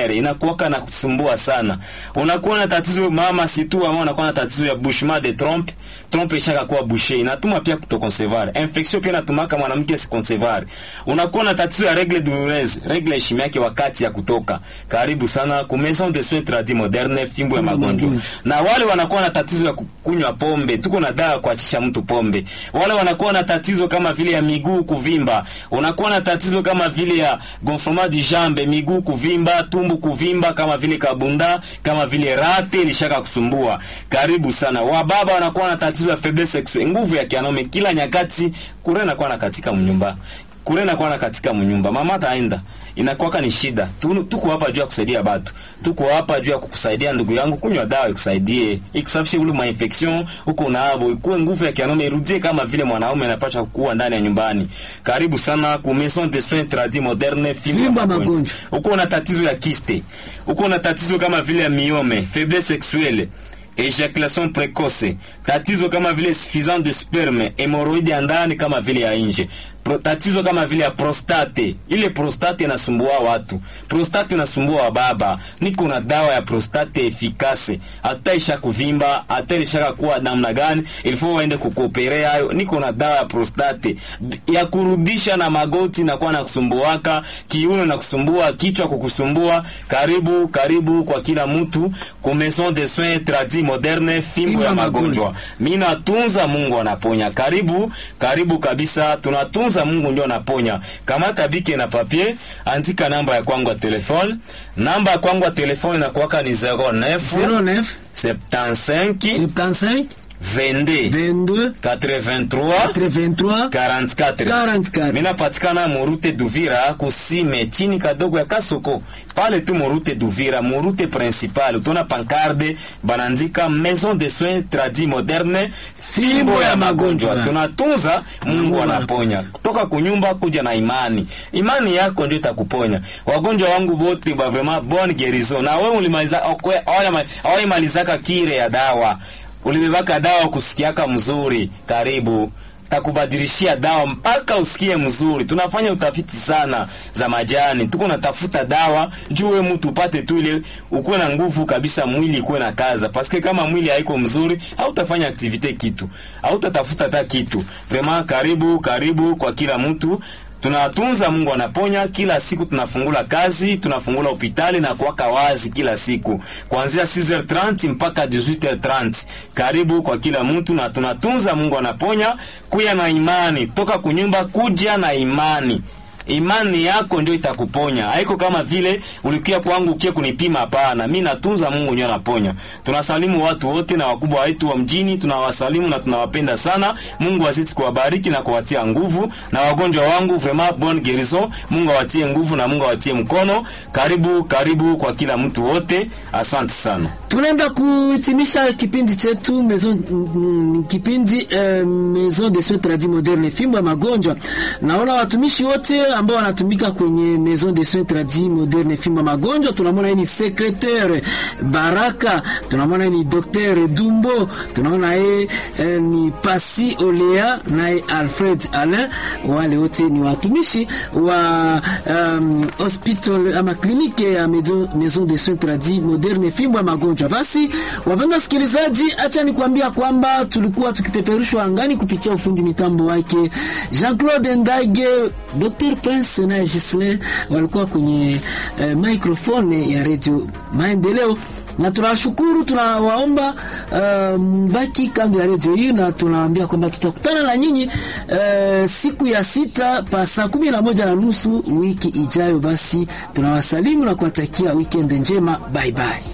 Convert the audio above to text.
mamere inakuwaka na kusumbua sana. Unakuwa na tatizo mama situ ama unakuwa na tatizo ya bouchement de trompe, trompe ishaka kuwa bouché, inatuma pia kutoconcevoir. Infection pia inatumaka mwanamke siconcevoir. Unakuwa na tatizo ya règle douloureuse, règle ishimi yake wakati ya kutoka. Karibu sana ku maison de soins tradis moderne, fimbo ya magonjwa. Na wale wanakuwa na tatizo ya kunywa pombe, tuko na dawa kuachisha mtu pombe. Wale wanakuwa na tatizo kama vile ya miguu kuvimba, unakuwa na tatizo kama vile ya gonflement du jambe, miguu kuvimba, tumbu kuvimba, kama vile kabunda, kama vile rate ilishaka kusumbua. Karibu sana. Wababa wanakuwa na tatizo ya faiblesse sexuelle, nguvu ya kianaume kila nyakati, kure nakuwa na katika mnyumba kure nakuwa na katika mnyumba, mama taenda inakuwaka ni shida. Tu- Tuko hapa juu ya kusaidia batu, tuko hapa juu ya kukusaidia ndugu yangu, kunywa dawa ikusaidie, ikusafishe ule ma infection huko unaabo, ikuwe nguvu ya kianaume irudie kama vile mwanaume anapaswa kuwa ndani ya nyumbani. Karibu sana ku maison de soins tradis moderne, fimbo ya Fimbo ya magonjwa. magonjwa. Uko na tatizo ya kiste, uko na tatizo kama vile ya miome, faiblesse sexuelle ejaculation precoce, tatizo kama vile suffisant de sperme, hemorrhoide ya ndani kama vile ya nje, Pro, tatizo kama vile ya prostate. Ile prostate inasumbua watu, prostate inasumbua wa baba. Niko na dawa ya prostate efikase, hata isha kuvimba, hata ilishaka kuwa namna gani, ilifo waende kukoperea hayo. Niko na dawa ya prostate ya kurudisha na magoti na kuwa na kusumbuaka, kiuno na kusumbua, kichwa kukusumbua. Karibu karibu kwa kila mtu ku maison de soins tradis moderne, fimbo ya magonjwa. Mimi natunza, Mungu anaponya. Karibu karibu kabisa, tunatunza, Mungu ndio anaponya. Kamata bike na papier, andika namba ya kwangu ya telefone. Namba ya kwangu ya telefone inakuwaka ni 09 09 75 75 22 22 83 83 44 44. mina patikana murute Duvira kusime chini kadogo ya Kasoko pale tu murute Duvira murute principal utona pankarde banandika maison de soins tradis moderne fimbo ya magonjwa tunatunza Mungu anaponya kutoka kunyumba kuja na imani imani yako ndio itakuponya wagonjwa wangu wote ba vraiment bonne guérison na wewe ulimaliza awai kire ya dawa ulibebaka dawa kusikiaka mzuri, karibu takubadilishia dawa mpaka usikie mzuri. Tunafanya utafiti sana za majani, tuko natafuta dawa juu we mtu upate tu ile ukuwe na nguvu kabisa, mwili ikuwe na kaza, paske kama mwili haiko mzuri, hautafanya aktivite kitu, hautatafuta hata kitu. Vraiment, karibu karibu kwa kila mtu tunatunza Mungu anaponya. Kila siku tunafungula kazi, tunafungula hospitali na kuwaka wazi kila siku kuanzia 6h30 mpaka 18h30. Karibu kwa kila mtu, na tunatunza Mungu anaponya. Kuya na imani, toka kunyumba kuja na imani imani yako ndio itakuponya. Haiko kama vile ulikia kwangu ukie kunipima, hapana. Mimi natunza, Mungu ndio anaponya. Tunasalimu watu wote na wakubwa wetu wa mjini, tunawasalimu na tunawapenda sana. Mungu azidi kuwabariki na kuwatia nguvu, na wagonjwa wangu vraiment bonne guérison. Mungu awatie nguvu na Mungu awatie mkono. Karibu karibu kwa kila mtu wote, asante sana. Tunaenda kuhitimisha kipindi chetu maison, mm, kipindi eh, maison de soins tradis moderne fimbo ya magonjwa. Naona watumishi wote ambao wanatumika kwenye maison de soins tradis moderne fimbo ya magonjwa. Tunamwona yeye ni secretaire Baraka, tunamwona yeye ni docteur Dumbo, tunaona yeye eh, ni Pasi Olea naye Alfred Alain. Wale wote ni watumishi wa um, hospital ama kliniki ya maison, maison de soins tradis moderne fimbo ya magonjwa. Basi wapenda wasikilizaji, acha nikwambia kwamba tulikuwa tukipeperushwa angani kupitia ufundi mitambo wake Jean-Claude Ndage, Dr. Prince na Gislin walikuwa kwenye eh, microphone ya Radio Maendeleo na tunawashukuru, tunawaomba uh, mbaki kando ya redio hii, na tunawaambia kwamba tutakutana na nyinyi uh, siku ya sita pa saa kumi na moja na nusu wiki ijayo. Basi tunawasalimu na kuwatakia weekend njema, bye bye.